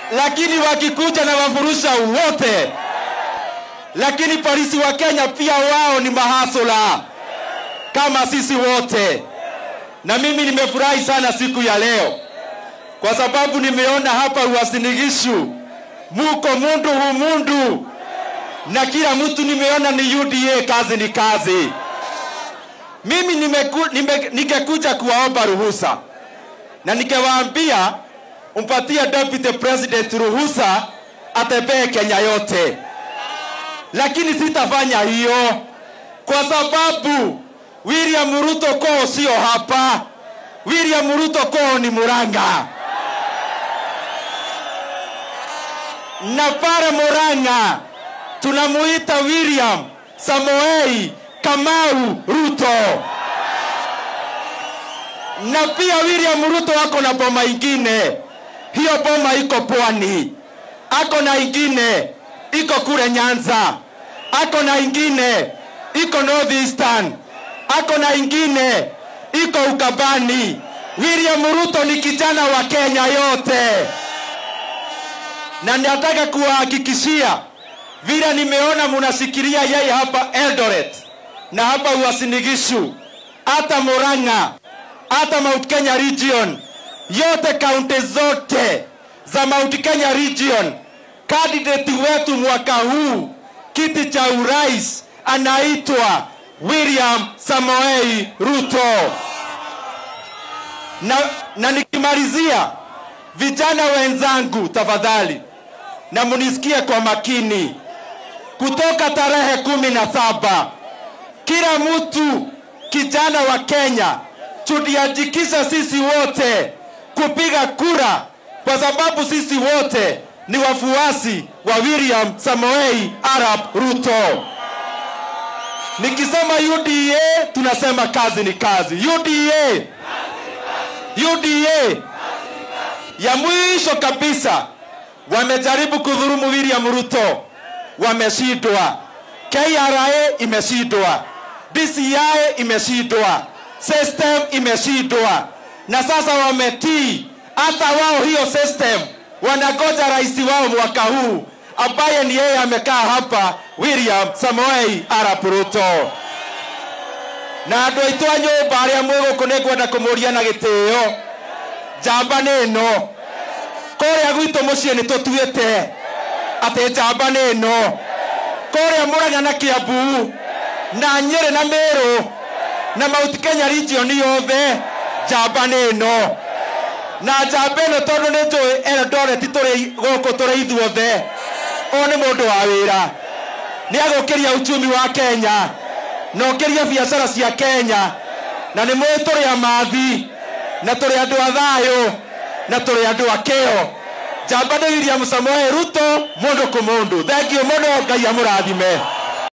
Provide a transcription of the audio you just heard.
lakini wakikuja na wafurusha wote. Lakini polisi wa Kenya pia wao ni mahasula kama sisi wote, na mimi nimefurahi sana siku ya leo kwa sababu nimeona hapa Uasin muko mundu humundu, na kila mtu nimeona ni UDA, kazi ni kazi. Mimi nimeku, nime, nikekuja kuwaomba ruhusa na nikawaambia mpatie deputy president ruhusa atembee Kenya yote, lakini sitafanya hiyo kwa sababu William Ruto koo sio hapa. William Ruto koo ni Murang'a, na pale Murang'a tunamuita William Samoei Kamau Ruto, na pia William Ruto ako na boma ingine, hiyo boma iko Pwani, ako na ingine iko kule Nyanza, ako na ingine iko North Eastern, ako na ingine iko Ukambani. William Ruto ni kijana wa Kenya yote, na nataka kuwahakikishia vile nimeona munasikiria yeye hapa Eldoret na hapa Uasin Gishu, hata Murang'a, hata Mount Kenya region, yote kaunti zote za Mount Kenya region, candidate wetu mwaka huu kiti cha urais anaitwa William Samoei Ruto. Na, na nikimalizia, vijana wenzangu, tafadhali na munisikie kwa makini, kutoka tarehe kumi na saba kila mtu kijana wa Kenya tujiandikisha sisi wote kupiga kura, kwa sababu sisi wote ni wafuasi wa William Samoei Arap Ruto. Nikisema UDA tunasema kazi ni kazi. UDA, UDA ya mwisho kabisa wamejaribu kudhurumu William Ruto, wameshindwa. KRA imeshindwa, DCI imeshindwa, system imeshindwa, na sasa wametii hata wao hiyo system. Wangoja rais wao mwaka huu ambaye ni yeye amekaa hapa, William Samoei Arap Ruto. na andå aitå a nyå mba arä a mwä gå kå nä ngwenda kå må ria na gä tä o njamba nä ä no kårä a gwitå må ciä nä tå tuä te atä njamba nä ä no kårä a må ranga na kä ambu na nyä rä na mä rå na mauti kenya region yothe njamba nä ä no na njamba ä no tondå nä njå ä eldoreti tå rä gå kå tå rä ithuothe o nä må ndå wa wä ra nä agå kä ria uchumi wa kenya na å kä ria biacara cia kenya na nä mwä tå rä a mathi na tå rä andå a thayå na tå rä andå a kä o njamba nä william samoe ruto må ndå kå må ndå thengio må no ngai amå rathime